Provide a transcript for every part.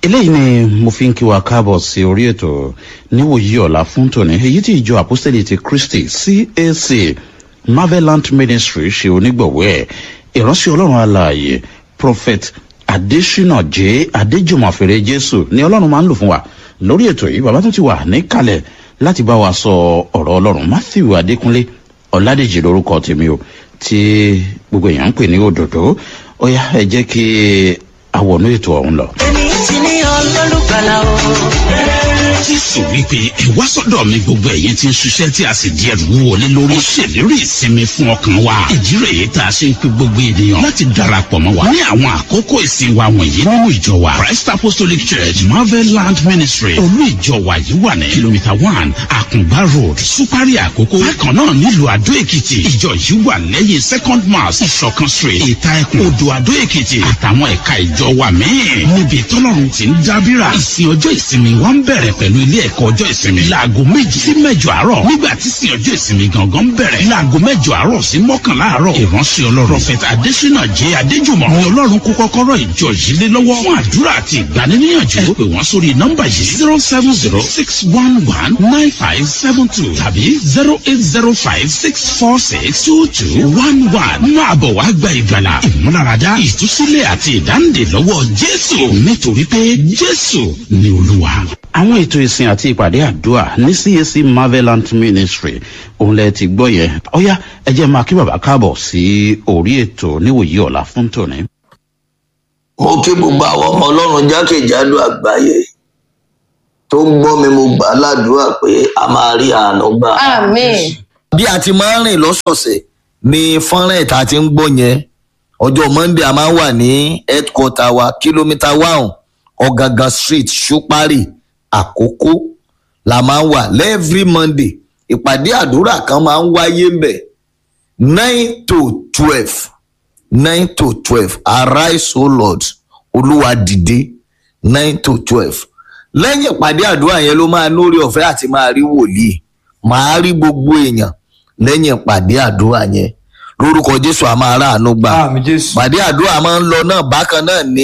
eléyìí ni mo fi ń kí wa káàbọ̀ sí orí ètò níwòyí ọ̀la fún tòní èyí tí ìjọ apostoli ti christy cac marvelant ministry ṣe onígbọ̀wọ́ ẹ̀ ìránṣẹ́ ọlọ́run alààyè prophet adesina j adéjùmọ̀fẹ́rẹ́ jésù ni ọlọ́run máa ń lò fún wa lórí ètò yìí bàbá tó ti wà níkàlẹ̀ láti bá wa sọ ọ̀rọ̀ ọlọ́run matthew adékúnlé ọ̀làdèjì lórúkọ tèmi o tí gbogbo èèyàn ń pè ní òdòdó ó yá ẹ jẹ́ kí àwọnú ètò ọ̀hún lọ. èmi ti ní ọlọ́lùgbàlà o. jésù wípé ẹ wá sọ́dọ̀ mi gbogbo ẹ̀yin tí ń ṣiṣẹ́ tí a sì di ẹrù wọlé lórí. ó ṣèlérí ìsinmi fún ọkàn wa. ìdí rèé tá a ṣe ń pe gbogbo ènìyàn láti darapọ̀ mọ́ wa. ní àwọn àkókò ìsìn wa wọ̀nyí nínú ìjọ wa christ apostolic church marvel land ministry olú ìjọ wa yìí wà ní kìlómítà one àkùngbá road supari àkókò. bákan náà nílùú àdó èkìtì ìjọ yìí wà lẹ́yìn second mass ìṣọ̀kan street ìta ẹkùn odò àdó èkìtì àtàwọn ẹ̀ka ìjọ wa míì. níbi tọ́lọ́run ti ń dábìrà ìsìn ọjọ́ ìsinmi wa ń bẹ̀rẹ̀ pẹ̀lú ilé ẹ̀kọ́ ọjọ́ ìsinmi. láago méjì sí mẹ́jọ àárọ̀ nígbà tí sin ọjọ́ ìsinmi gangan bẹ̀rẹ̀. láago mẹ́jọ àárọ̀ sí mọ́kànlá àárọ̀. ìránṣẹ́ ọlọ́run prọfẹ̀tà adésínà jẹ́ adéjùmọ̀. ni ọlọ́run kó kọ́kọ́rọ́ ìjọ yìí lé lọ́wọ́. fún àdúrà àti ìgbaniníyànjú. ẹ pè wọ́n sórí nọ́mbà yìí zero seven zero six one one nine five seven two tàbí zero eight zero five six four six two two one one. máa bọ̀ wá gba ìgbàlà ìmúláradá ìtúsílẹ̀ àti ìdáǹdè lọ́wọ́ jésù nítorí pé jésù ni olúwa àwọn ètò ìsìn àti ìpàdé àdúrà ní cac marvelant ministry òun lẹ ti gbọ́ yẹn ọ̀yá ẹ jẹ́ máa kí bàbá káàbọ̀ sí orí ètò níwòyí ọ̀la fún tòní. mo kí gbogbo àwọn ọmọ ọlọ́run jákèjádò àgbáyé tó ń gbọ́ mi mo gbà á ládùúrà pé a máa rí àánú gbà. àmín. bí a ti máa ń rìn lọ́sọ̀ọ̀sẹ̀ ní fọ́nrán ìta ti ń gbọ́ yẹn ọjọ́ monday a máa ń wà ní headquarter wa kìlómítà one ọ̀gángan street ṣúpárì àkókò la máa ń wà lẹ́ẹ̀frí monday ìpàdé àdúrà kan máa ń wáyé ń bẹ̀ nine to twelve nine to twelve arise o lord olúwa dìde nine to twelve lẹ́yìn ìpàdé àdúrà yẹn ló máa lórí ọ̀fẹ́ àti máa rí wòlíì máa rí gbogbo èèyàn lẹ́yìn ìpàdé àdúrà yẹn lórúkọ jésù a máa ráàánú gbà àmì jésù ìpàdé àdúrà máa ń lọ náà bákan náà ní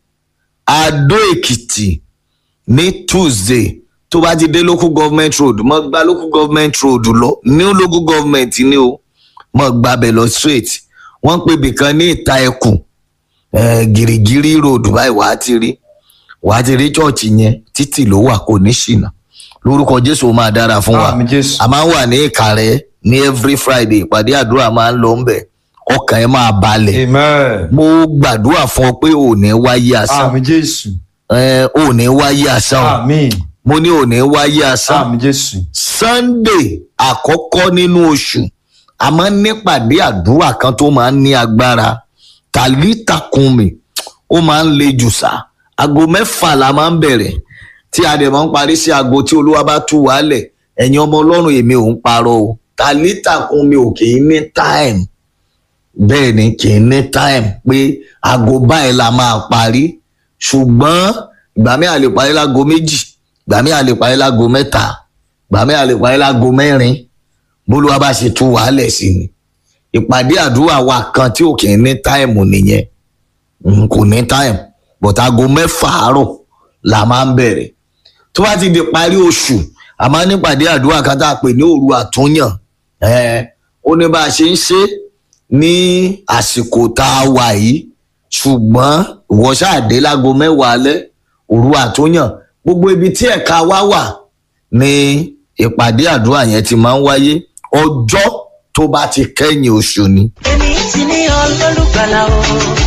adó èkìtì ní tuesday tó bá ti dé local government road mọ gba local government road lọ ní local government ni o mọ gbàbẹ lọ straight wọn pè bìkan ní ìta ẹkùn eh, gìrìgìrì road báyìí wàá ti rí wàá ti rí chọọchì yẹn títì ló wà kò ní ṣìnà lórúkọ jésù ó máa dára fún wa àmì jésù a máa ń wà ní ìkàrẹ ní every friday ìpàdé àdúrà máa ń lọ ńbẹ ọkàn ẹ máa balẹ̀ amen mo gbàdúrà fún ọ pé ò ní wáyé asán àmì jésù ẹ ò ní wáyé asán o àmì mo ní ò ní wáyé asán àmì jésù sunday àkọ́kọ́ nínú oṣù a máa ń nípàdé àdúrà kan tó máa ń ní agbára tàlítàkùnmí ó máa ń le jù sá aago mẹ́fà la máa ń bẹ̀rẹ̀ tí a dẹ̀ máa ń parí sí aago tí olúwa bá tú wálẹ̀ ẹ̀yin ọmọ ọlọ́run èmi ò ń parọ́ o tàlítàkùnmí ò kì í ní time bẹ́ẹ̀ ni kì í ní time pé aago báyìí la máa parí ṣùgbọ́n ìgbà mi à lè parí láago méjì ìgbà mi à lè parí láago mẹ́ta ìgbà mi à lè parí láago mẹ́rin bólúwa bá ṣe tú wàhálẹ̀ sí ni ìpàdé àdúrà wa kan tí ò kì í ní táìmù nìyẹn Mm, kò ní táìmù but aago mẹ́fà àárọ̀ la máa ń bẹ̀rẹ̀ tó bá ti di parí oṣù a máa ní ìpàdé àdúrà kan tá a pè ní òru àtúnyàn Eh, ó ní bá a ṣe ń ṣe ní àsìkò tá a wà yìí ṣùgbọ́n ìwọ ṣáàdé láago mẹ́wàá alẹ́ òru àtúnyàn gbogbo ibi tí ẹ̀ka wa wà ní ìpàdé àdúrà yẹn ti máa ń wáyé ọjọ́ tó bá ti kẹ́yìn oṣù ni. èmi ti ní ọlọ́lùgbàlà o.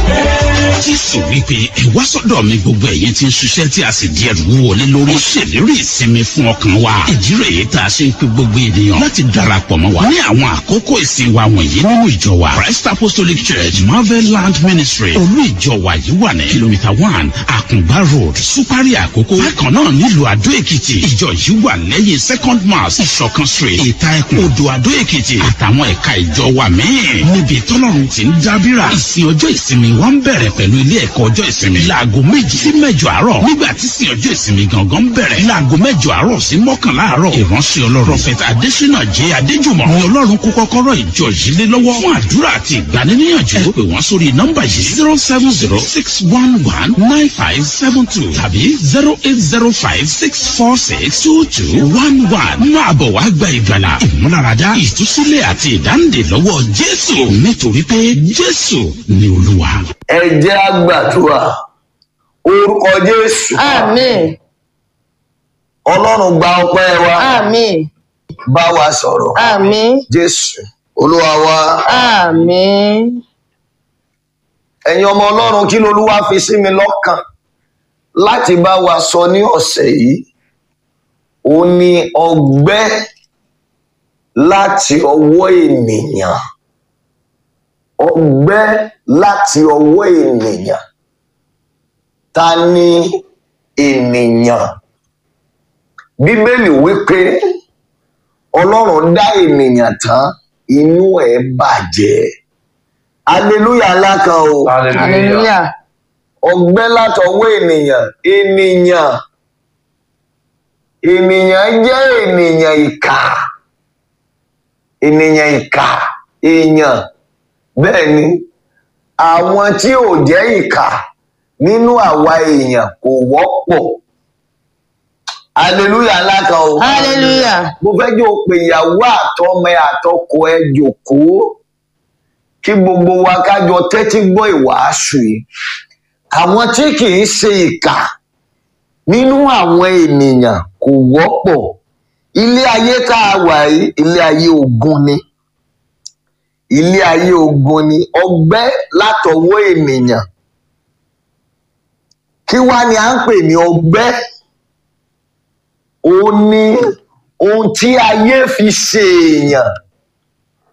jésù wípé ẹ wá sọ́dọ̀ mi gbogbo ẹ̀yin tí ń ṣiṣẹ́ tí a sì di ẹrù wọlé lórí. ó ṣèlérí ìsinmi fún ọkàn wa. ìdí rèé tá a ṣe ń pe gbogbo ènìyàn láti darapọ̀ mọ́ wa. ní àwọn àkókò ìsìn wa wọ̀nyí nínú ìjọ wa christ apostolic church marvel land ministry olú ìjọ wa yìí wà ní kìlómítà one àkùngbá road supari àkókò. bákan náà nílùú àdó èkìtì ìjọ yìí wà lẹ́yìn second mass ìṣọ̀kan street ìta ẹkùn odò àdó èkìtì àtàwọn ẹ̀ka ìjọ wa míì. níbi tọ́lọ́run ọlọ́run ti ń dábìrà ìsìn ọjọ́ ìsinmi wa ń bẹ̀rẹ̀ pẹ̀lú ilé ẹ̀kọ́ ọjọ́ ìsinmi láago méjì sí mẹ́jọ àárọ̀ nígbà tí ìsìn ọjọ́ ìsinmi gangan ń bẹ̀rẹ̀ láago mẹ́jọ àárọ̀ sí mọ́kànlá àárọ̀ ìránṣẹ́ ọlọ́run prophet adesina j adéjùmọ̀ ni ọlọ́run kó kọ́kọ́rọ́ ìjọ yìí lé lọ́wọ́ fún àdúrà àti ìgbaniníyànjú ẹ pè wọ́n sórí nọ́mbà yìí zero seven zero six one one nine five seven two tàbí zero eight zero five six four six two two one one máa bọ̀ wá gba ìgbàlà ìmúláradá ìtúsílẹ̀ àti ìdáǹdè lọ́wọ́ jésù nítorí pé jésù ni olúwa. ẹ jẹ́ àgbàdua orúkọ jésù Àmín. ọlọ́run gba ọpẹ́ wa Àmín. bá wa sọ̀rọ̀ Àmín. jésù olúwa wa Àmín. ẹ̀yin ọmọ ọlọ́run kí lolúwa fi sí mi lọ́kàn láti bá wa sọ ní ọ̀sẹ̀ yìí ó ní ọgbẹ́ láti ọwọ́ ènìyàn ọgbẹ́ láti ọwọ́ ènìyàn ta ni ènìyàn bíbélì wípé ọlọ́run dá ènìyàn tán inú ẹ̀ bàjẹ́ aleluya ńlá kan o Hallelujah. ọgbẹ́ látọwọ́ ènìyàn ènìyàn ènìyàn jẹ́ ènìyàn ìkà ènìyàn ìkà èèyàn bẹ́ẹ̀ ni àwọn tí ò jẹ́ ìkà nínú àwa èèyàn kò wọ́pọ̀ aleluya ńlá kan o Hallelujah. mo fẹ́ jẹ́ o pé ìyàwó àtọmọ ẹ àtọkọ ẹ jòkóó kí gbogbo wa kájọ tẹ́tí gbọ́ ìwàásù yìí àwọn tí kì í ṣe ìkà nínú àwọn ènìyàn kò wọ́pọ̀ ilé ayé tá a wà yìí ilé ayé ogun ni ilé ayé ogun ni ọgbẹ́ látọwọ́ ènìyàn kí wá ni à ń pè ní ọgbẹ́ ó ní ohun tí ayé fi ṣe èèyàn